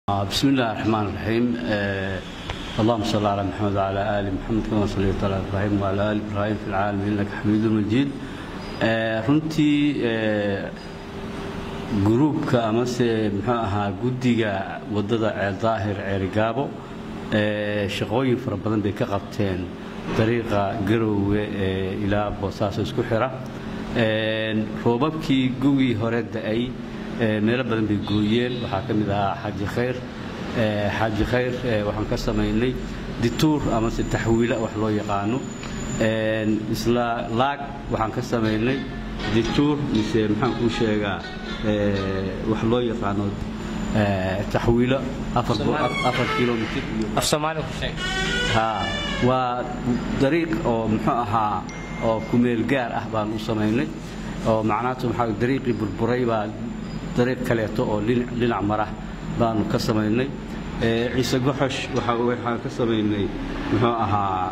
بسم الله الرحمن الرحيم آه اللهم صل على محمد وعلى ال محمد كما صليت على ابراهيم وعلى ال ابراهيم في العالمين انك حميد مجيد آه runtii آه gruubka amase muxuu ahaa guddiga wadada ceel daahir ceerigaabo shaqooyin fara badan bay ka qabteen dariiqa garoowe ee ilaa boosaaso isku xira roobabkii gugii hore da-ay meelo badan bay gooyeen waxaa ka mid ahaa xaaji khayr xaaji khayr waxaan ka samaynay dituur amase taxwiila wax loo yaqaano isla laag waxaan ka samaynay dituur mise maxaan kuu sheegaa wax loo yaqaano taxwiilo afar kilomitr af soomaali ku sheeg waa dariiq oo muxuu ahaa oo kumeel gaar ah baan u samaynay oo macnaatu maxaa dariiqii burburay baa dariiq kaleeto oo dhinac mara baanu ka samaynay ciise goxosh waxaan ka samaynay muxuu ahaa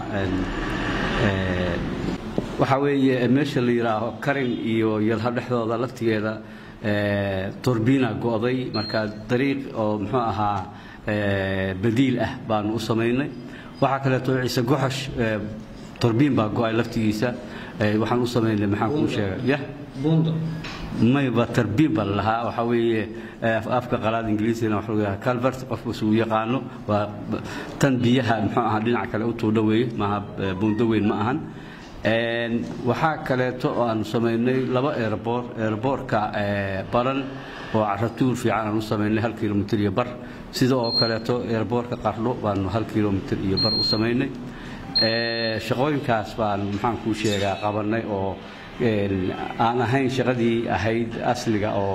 waxaa weeye meesha la yidhaaho karin iyo yalha dhexdooda laftigeeda torbiina go'day marka dariiq oo muxuu ahaa badiil ah baanu u samaynay waxaa kaleeto ciise goxosh torbiin baa go'ay laftigiisa waxaan u samaynay maxaan kuu sheega yah buundo mayba tarbiin baa lahaa waxaa weeye afka qalaad ingiriisina waxa lagu yahaa calvert qofku isugu yaqaano waa tan biyaha muxuu ahaa dhinaca kale u tuudha weeye maaha buundo weyn ma ahan waxaa kaleeto oo aanu samaynay laba eerboor eerboorka baran oo caratuur fiican aan u samaynay hal kilomitr iyo bar sida oo kaleeto eerboorka qardho baanu hal kilomitr iyo bar u samaynay shaqooyinkaas baan maxaan kuu sheegaa qabannay oo aan ahayn shaqadii ahayd asliga oo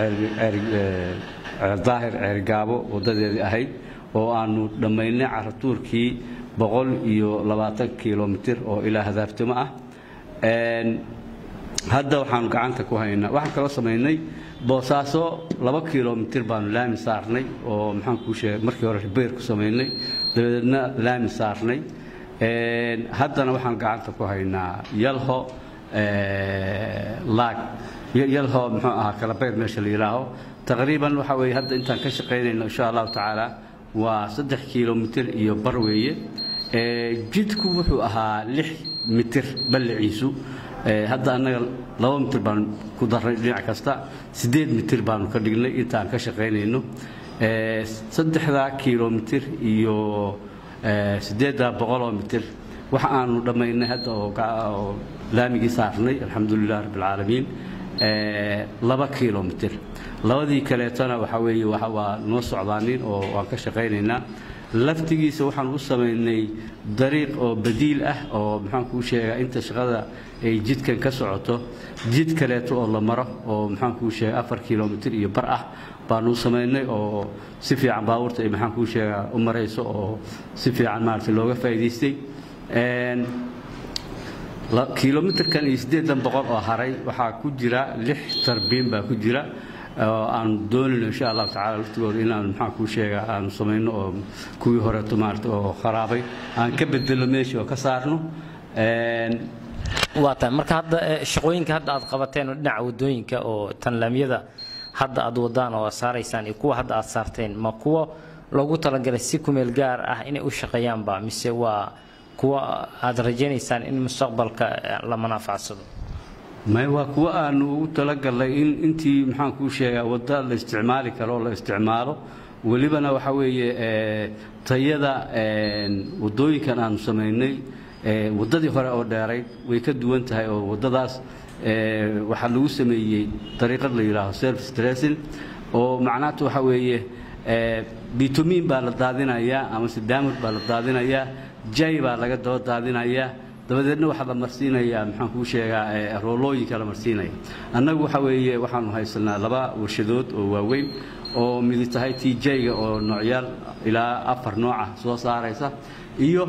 daahir ceergaabo waddadeedii ahayd oo aanu dhammaynay caratuurkii boqol iyo labaatan kilomitr oo ilaa hadaabtimo ah hadda waxaanu gacanta ku haynaa waxaan kaloo samaynay boosaaso laba kilomitr baanu laami saarnay oo maxaan kuu sheegay markii hore ribeer ku samaynay dabadeedna laami saarnay haddana waxaan gacanta ku haynaa yalho laag yalho muxuu ahaa kalabayr meesha la yidhaaho taqriiban waxa weeye hadda intaan ka shaqaynayno insha allahu tacaala waa saddex kilomitr iyo bar weeye jidku wuxuu ahaa lix mitir balliciisu hadda annaga laba mitir baan ku darray dhinac kasta siddeed mitir baanu ka dhignay intaan ka shaqaynayno saddexdaa kilomitr iyo siddeeddaa boqoloo mitir waxa aanu dhammaynay hadda oo laamigii saarnay alxamdulilah rabbilcaalamiin laba kilomitr labadii kaleetona waxaa weeye waa noo socdaanin oo waan ka shaqaynaynaa laftigiisa waxaan u samaynay dariiq oo badiil ah oo maxaan kuu sheegaa inta shaqada ay jidkan ka socoto jid kaleeto oo la maro oo maxaan kuu sheega afar kilomitr iyo bar ah baanu samaynay oo si fiican baabuurta ay maxaan kuu sheegaa u marayso oo si fiican maarata looga faa'iidaystay kilomitrkan iyo siddeedan boqol oo haray waxaa ku jira lix tarbiin baa ku jira oo aan doonayno insha allahu tacala laftigooda inaan maxaan kuu sheega aanu samayno oo kuwii horeeto maarata oo kharaabay aan ka bedelo meeshii oo ka saarno waa tahay marka hadda shaqooyinka hadda aad qabateen oo dhinaca wadooyinka oo tanlaamyada hadda aad wadaan oo aad saaraysaan iyo kuwa hadda aad saarteen ma kuwa loogu talagalay si kumeel gaar ah inay u shaqeeyaanba mise waa kuwa aad rajaynaysaan in mustaqbalka la manaafacsado may waa kuwa aanu ugu talagalnay in intii maxaan kuu sheegaa wadda la isticmaali karo oo la isticmaalo welibana waxaa weeye tayada waddooyinkan aanu samaynay waddadii hore oo dheerayd way ka duwan tahay oo waddadaas waxaa lagu sameeyey dariiqad la yidhaaho service dressing oo macnaatu waxaa weeye bitumiin baa la daadinayaa amase daamur baa la daadinayaa jay baa laga daba daadinayaa dabadeedna waxaa la marsiinayaa maxaan kuu sheegaa roolooyinka la marsiinaya annagu waxa weeye waxaanu haysanaa laba warshadood oo waaweyn oo midi tahay t j-ga oo noocyaal ilaa afar nooca soo saaraysa iyo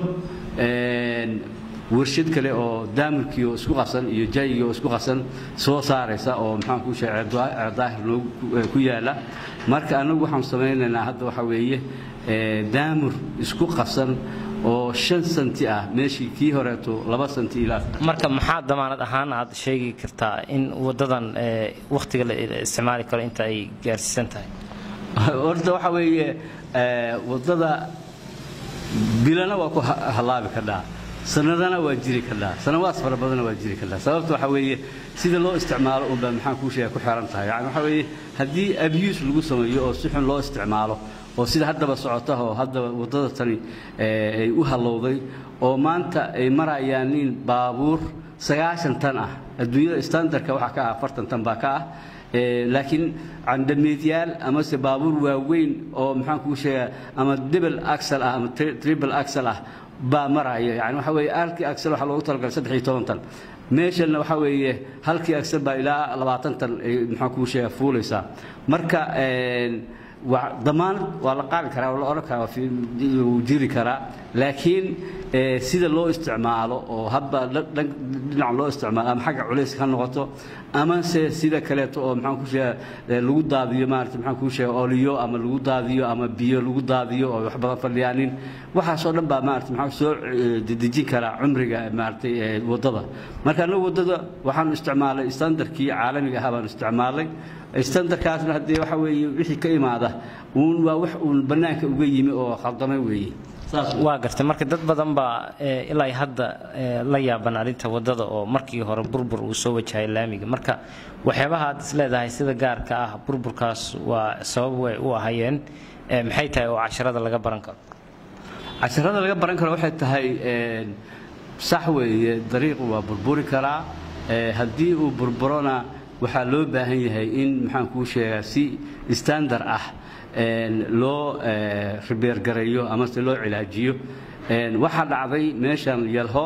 warshad kale oo daamurkii oo isku qasan iyo jaygii oo isku qasan soo saaraysa oo maxaan kuu sheega ceerdaahir noogu ku yaala marka annagu waxaanu samaynaynaa hadda waxaa weeye daamur isku qasan oo shan santi ah meeshii kii horeeto laba santi ilaa marka maxaa damaanad ahaan aad sheegi kartaa in wadadan wakhtiga la isticmaali karo inta ay gaarsiisan tahay horta waxa weeye waddada bilana waa ku hallaabi kadhaa sanadana waa jiri kadhaa sanawaas fara badana waa jiri kadhaa sababta waxa weeye sida loo isticmaalo unbaa maxaan kuu sheega ku xiran tahay yani waxa weeye haddii abuse lagu sameeyo oo si xun loo isticmaalo oo sida haddaba socota oo haddaba waddada tani ay u hallowday oo maanta ay marayaan nin baabuur sagaashan tan ah adduunyada standardka waxaa ka ah afartan tan baa ka ah laakiin candhameedyaal amase baabuur waaweyn oo maxaan kuu sheegaa ama debel axel ah ama triple axel ah baa maraya yani waxa weeye halkii axel waxaa loogu talagalay saddex iyo toban tan meeshanna waxa weeye halkii axel baa ilaa labaatan tan ay maxaan kuu sheegaa fuulaysaa marka damaanad waa la qaadi karaa waa la odhan karaa wuu jiri karaa laakiin sida loo isticmaalo oo habba dhinac loo isticmaalo ama xagga culayska ha noqoto amase sida kaleeto oo maxaan ku sheega lagu daadiyo maarata maxaan kuu sheega oliyo ama lagu daadiyo ama biyo lagu daadiyo oo wax badan fadhiyaanin waxaasoo dhan baa maarata maxaa soo dedejin karaa cumriga maaratay waddada marka annagu waddada waxaanu isticmaalay standardkii caalamiga ahaa baanu isticmaalay standardkaasna haddee waxa weeye wixii ka imaada uun waa wax uun bannaanka uga yimi oo khaldamay weeye waa gartay marka dad badan baa ilaa hadda la yaaban arrinta waddada oo markii hore burbur uu soo wajahay laamiga marka waxyaabaha aad is leedahay sida gaarka ah burburkaas waa sabab way u ahayeen maxay tahay oo casharada laga baran karo casharada laga baran karo waxay tahay sax weeye dariiqu waa burburi karaa haddii uu burburona waxaa loo baahan yahay in maxaan kuu sheegaa si standard ah loo ribeergareeyo amase loo cilaajiyo waxaa dhacday meeshan yalho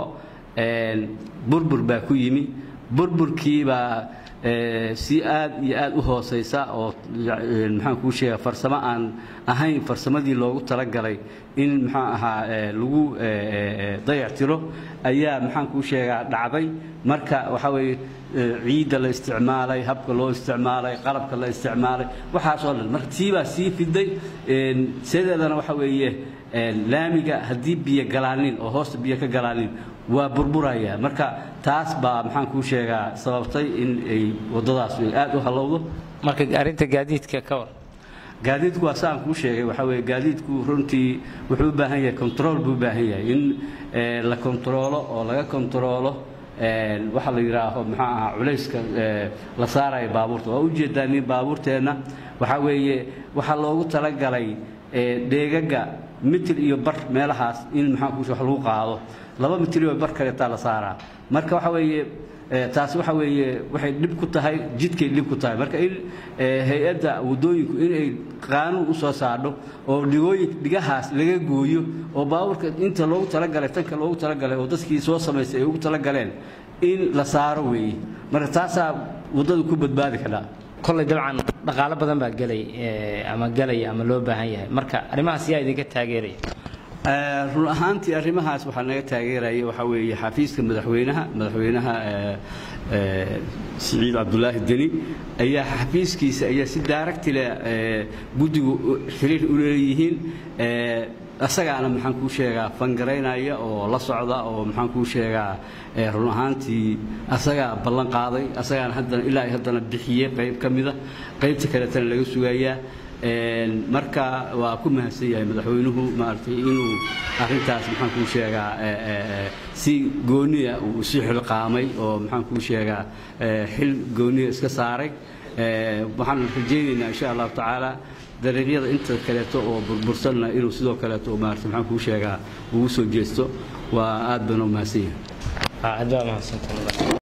burbur baa ku yimi burburkiibaa si aad iyo aad u hoosaysa oo maxaan kuu sheega farsamo aan ahayn farsamadii loogu talagalay in maxaa ahaa lagu dayactiro ayaa maxaan kuu sheegaa dhacday marka waxaa weeye ciidda la isticmaalay habka loo isticmaalay qalabka la isticmaalay waxaasoo dhan marka tiibaa sii fiday sideedana waxa weeye laamiga haddii biyo galaanin oo hoosta biyo ka galaanin waa burburaya marka taas baa maxaan kuu sheegaa sababtay in ay waddadaas aad u hallowdo marka arrinta gaadiidka ka war gaadiidku waa saan kuu sheegay waxaa weeye gaadiidku runtii wuxuu u baahan yahay control buu u baahan yahay in la controlo oo laga controlo waxa la yidhaaho maxaa ahaa culayska la saaraya baabuurta waa ujeedaa nin baabuurteenna waxaa weeye waxaa loogu talagalay dheegaga mitir iyo bar meelahaas in maxaa kuus wax lagu qaado laba mitir iyo bar kaleetaa la saaraa marka waxa weeye taasi waxa weeye waxay dhib ku tahay jidkay dhib ku tahay marka in hay-adda waddooyinku inay qaanuun u soo saadho oo dhigooyin dhigahaas laga gooyo oo baabuurka inta loogu talagalay tanka loogu talagalay oo dadkii soo samaystay ay ugu talagaleen in la saaro weeye marka taasaa waddadu ku badbaadi kadhaa kolley dabcan dhaqaalo badan baa gelay ama gelaya ama loo baahan yahay marka arrimahaas yaa idinka taageeraya run ahaantii arrimahaas waxaa naga taageeraya waxaa weeye xafiiska madaxweynaha madaxweynaha siciid cabdulaahi deni ayaa xafiiskiisa ayaa si daaragtile guddigu xiriir u leeyihiin asagaana maxaan kuu sheegaa fangaraynaya oo la socda oo maxaan kuu sheegaa run ahaantii asagaa ballan qaaday asagaana haddana ilaa haddana bixiyey qayb ka mida qaybta kaletana laga sugayaa marka waa ku mahadsan yahay madaxweynuhu maaragtay inuu arrintaas maxaan kuu sheegaa si gooniya uu isu xilqaamay oo maxaan kuu sheegaa xil gooniya iska saaray waxaan rajaynaynaa insha allahu tacaala dariiqyada inta kaleeto oo burbursanna inuu sidoo kaleeto maarata maxaan kuu sheegaa ugu soo jeesto waa aad bana u mahadsan yahay aad baa mahadsantahay